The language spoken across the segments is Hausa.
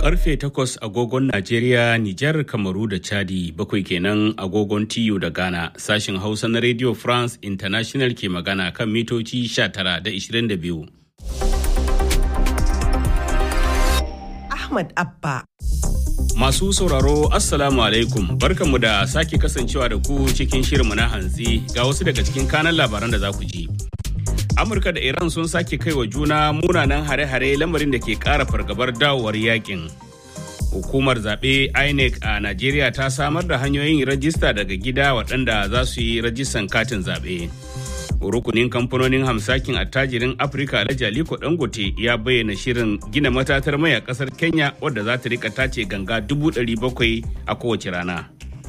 karfe 8 agogon Najeriya, Nijar, Kamaru da Chadi bakwai kenan agogon TU da Ghana sashin Hausa na Radio France International ke magana kan mitoci 19 da 22. Ahmad Abba. Masu sauraro Assalamu alaikum barkanmu da sake kasancewa da ku cikin shirinmu na hantsi ga wasu daga cikin kanan labaran da za ku ji. Amurka da Iran sun sake kai wa juna munanan hare-hare lamarin da ke ƙara fargabar dawowar yakin. Hukumar zaɓe INEC a Najeriya ta samar da hanyoyin rajista daga gida waɗanda za su yi rajistan katin zaɓe. Rukunin kamfanonin hamsakin attajirin Afirka Alhaji Aliko Dangote ya bayyana shirin gina matatar mai a ƙasar Kenya wadda za ta rika tace ganga dubu ɗari bakwai a kowace rana.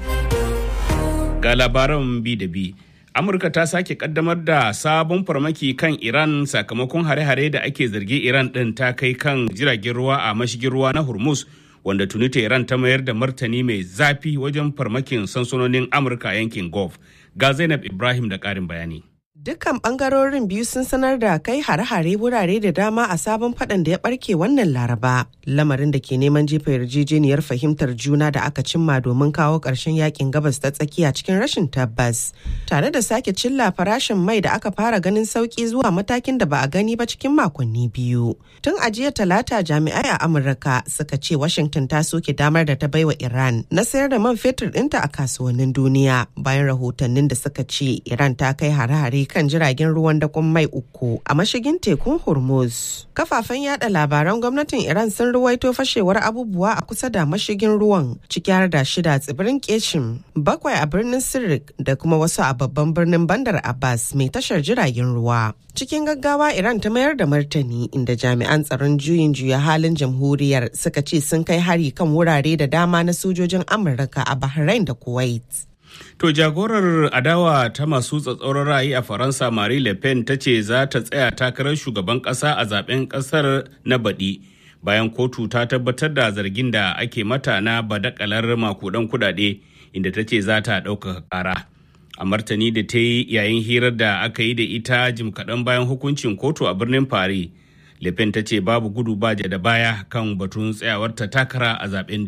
Ga labaran bi da bi. Amurka ta sake kaddamar da sabon farmaki kan Iran sakamakon hare-hare da ake zargi Iran ɗin ta kai kan jiragen ruwa a mashigin ruwa na Hormuz wanda tuni Iran ta mayar da martani mai zafi wajen farmakin sansanonin Amurka yankin Gulf. Ga Zainab Ibrahim da ƙarin bayani. Dukkan bangarorin biyu sun sanar da kai hare-hare wurare da dama a sabon fadan da ya barke wannan laraba. Lamarin da ke neman jefa yarjejeniyar fahimtar juna da aka cimma domin kawo ƙarshen yakin gabas ta tsakiya cikin rashin tabbas. Tare da sake cilla farashin mai da aka fara ganin sauki zuwa matakin da ba a gani ba cikin makonni biyu. Tun a jiya talata jami'ai a Amurka suka ce Washington ta soke damar da ta baiwa Iran na sayar da man fetur ɗinta a kasuwannin duniya bayan rahotannin da suka ce Iran ta kai hare-hare kan jiragen ruwan dakon mai uku a mashigin tekun Hormuz. Kafafen yada labaran gwamnatin Iran sun ruwaito fashewar abubuwa a kusa da mashigin ruwan ciki har da shida tsibirin Keshim, bakwai a birnin Sirik da kuma wasu a babban birnin Bandar Abbas mai tashar jiragen ruwa. Cikin gaggawa Iran ta mayar da martani inda jami'an tsaron juyin juya halin jamhuriyar suka ce sun kai hari kan wurare da dama na sojojin Amurka a Bahrain da Kuwait. To jagorar adawa ta masu tsatsauran ra'ayi a Faransa Marie Le Pen ta ce za ta tsaya takarar shugaban ƙasa a zaben ƙasar na baɗi bayan kotu ta tabbatar da zargin da ake mata na badakalar makudan kudade inda ta ce za ta ɗaukaka ƙara. A martani da ta yi yayin hirar da aka yi da ita jim kaɗan bayan hukuncin kotu a birnin Paris. Le Pen ta ce babu gudu ba da baya kan batun tsayawarta takara a zaben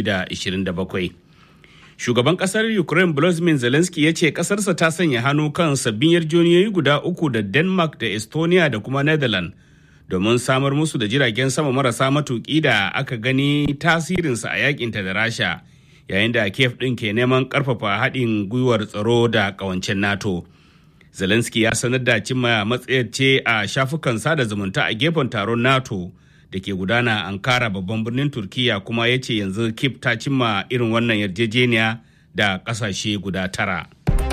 2027. shugaban kasar ukraine volodymyr zelensky ya ce kasarsa ta sanya hannu kan sabbin yarjejeniyoyi guda uku da denmark da estonia da kuma netherlands domin samar musu da jiragen sama marasa matuki da aka gani tasirinsa a yakinta da rasha yayin da kiev ɗin ke neman ƙarfafa haɗin gwiwar tsaro da ƙawancen nato zelensky ya sanar da cimma matsayar ce a shafukan sada zumunta a gefen taron nato da ke gudana ankara babban birnin turkiya kuma ya ce yanzu kif ta cimma irin wannan yarjejeniya da kasashe guda tara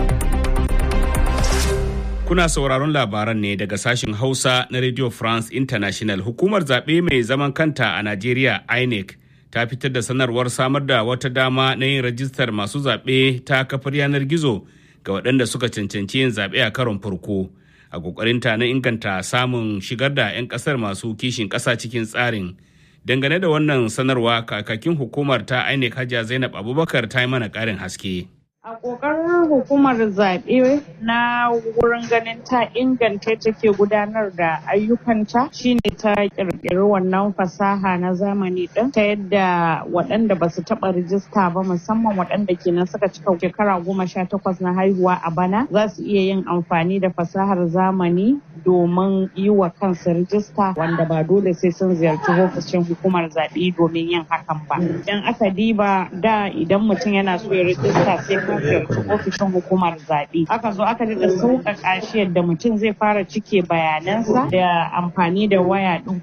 kuna sauraron labaran ne daga sashen hausa na radio france international hukumar zaɓe mai zaman kanta a najeriya inec ta fitar da sanarwar samar da wata dama na yin rajistar masu zaɓe ta kafar yanar gizo ga waɗanda suka cancanci yin zaɓe a karon farko a kokarinta na inganta samun shigar da 'yan kasar masu kishin kasa cikin tsarin dangane da wannan sanarwa kakakin hukumar ta INEC hajiya zainab abubakar ta yi mana karin haske A ƙoƙarin hukumar zaɓe na wurin ganin ta inganta take gudanar da ayyukanta shine ta ƙirƙiri wannan fasaha na zamani ɗin ta yadda waɗanda ba su taɓa rijista ba musamman waɗanda kenan suka cika shekara goma sha takwas na haihuwa a bana za su iya yin amfani da fasahar zamani domin yi wa kansu rijista wanda ba dole sai sun ziyarci ofishin hukumar zaɓe domin yin hakan ba. Idan aka diba da idan mutum yana so ya rijista sai ka ziyarci ofishin hukumar zaɓe. Aka zo aka daɗa sauƙaƙa shi yadda mutum zai fara cike bayanansa da amfani da waya ɗin